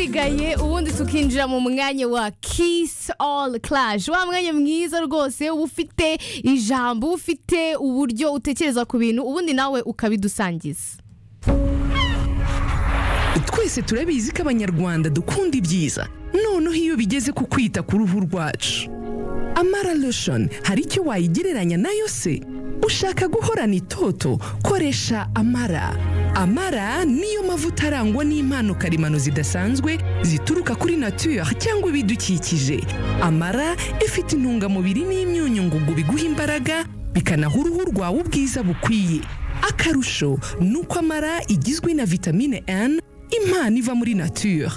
isigaye ubundi tukinjira mu mwanya wa kiss all clash wa mwanya mwiza rwose uba ufite ijambo uba ufite uburyo utekereza ku bintu ubundi nawe ukabidusangiza twese turabizi ko abanyarwanda dukunda ibyiza noneho iyo bigeze ku kwita ku ruhu rwacu amara lotion hari icyo wayigereranya nayo se ushaka guhorana itoto koresha amara amara niyo mavuta arangwa n'impano karemano zidasanzwe zituruka kuri nature cyangwa ibidukikije amara ifite intungamubiri n'imyunyu ngugu biguha imbaraga bikanaha uruhu rwawe ubwiza bukwiye akarusho ni uko amara igizwe na vitamine N impano iva muri nature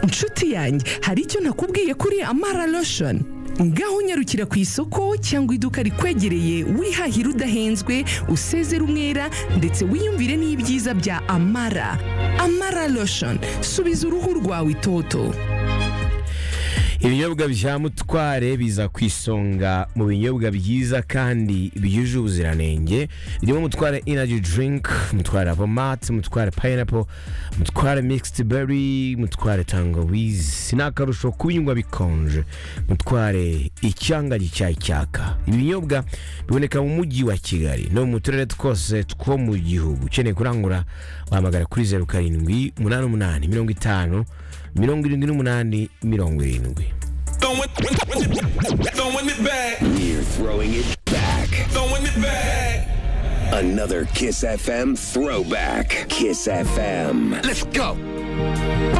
inshuti yanjye hari icyo nakubwiye kuri amara lotion ngaho unyarukira ku isoko cyangwa iduka rikwegereye wihahira udahenzwe usezera umwera ndetse wiyumvire n'ibyiza bya amara amara lotion subiza uruhu rwawe itoto ibinyobwa bya mutware biza ku isonga mu binyobwa byiza kandi byuje ubuziranenge birimo mutware inaji dirinki mutware avomati mutware payinapo mutware migisiti beri mutware tangawizi ni akarusho kubinywa bikonje mutware icyanga gicyayi cyaka ibinyobwa biboneka mu mujyi wa kigali no mu turere twose two mu gihugu ukeneye kurangura wahamagara kuri zeru karindwi umunani umunani mirongo itanu mirongo irindwi n'umunani mirongo irindwi Throwing it back. We're throwing it back. Throwing it back. Another Kiss FM throwback. Kiss FM. Let's go.